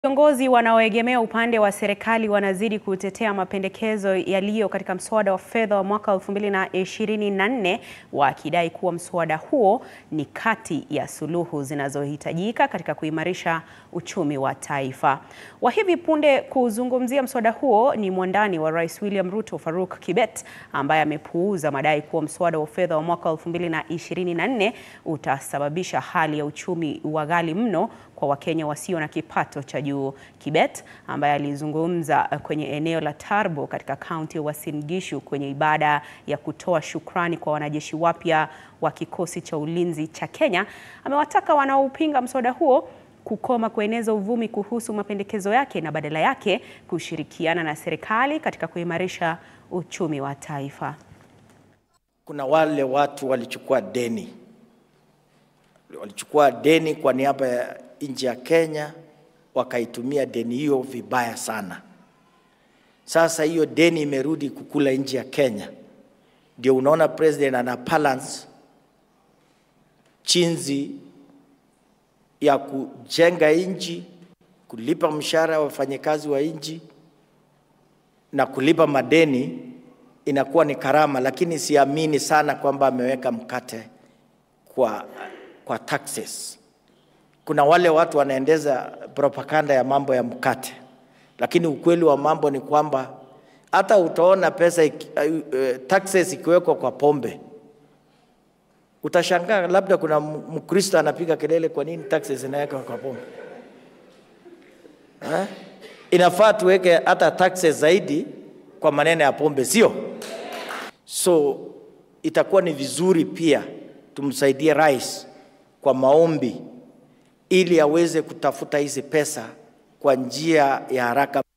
Viongozi wanaoegemea upande wa serikali wanazidi kutetea mapendekezo yaliyo katika mswada wa fedha wa mwaka 2024 wakidai kuwa mswada huo ni kati ya suluhu zinazohitajika katika kuimarisha uchumi wa taifa. Wa hivi punde kuzungumzia mswada huo ni mwandani wa Rais William Ruto, Faruk Kibet, ambaye amepuuza madai kuwa mswada wa fedha wa mwaka 2024 utasababisha hali ya uchumi wa ghali mno kwa Wakenya wasio na kipato cha juu. Kibet ambaye alizungumza kwenye eneo la Tarbo katika kaunti ya Uasin Gishu kwenye ibada ya kutoa shukrani kwa wanajeshi wapya wa kikosi cha ulinzi cha Kenya, amewataka wanaopinga mswada huo kukoma kueneza uvumi kuhusu mapendekezo yake na badala yake kushirikiana na serikali katika kuimarisha uchumi wa taifa. Kuna wale watu walichukua deni, walichukua deni kwa niaba ya nchi ya Kenya, wakaitumia deni hiyo vibaya sana. Sasa hiyo deni imerudi kukula nchi ya Kenya, ndio unaona president ana balance chinzi ya kujenga nchi, kulipa mshahara wa wafanyakazi wa nchi na kulipa madeni inakuwa ni karama, lakini siamini sana kwamba ameweka mkate kwa, kwa taxes. Kuna wale watu wanaendeza propaganda ya mambo ya mkate, lakini ukweli wa mambo ni kwamba hata utaona pesa iki, uh, taxes ikiwekwa kwa pombe utashangaa, labda kuna Mkristo anapiga kelele, kwa nini taxes inawekwa kwa pombe eh? Inafaa tuweke hata taxes zaidi kwa maneno ya pombe, sio? So itakuwa ni vizuri pia tumsaidie rais kwa maombi ili aweze kutafuta hizi pesa kwa njia ya haraka.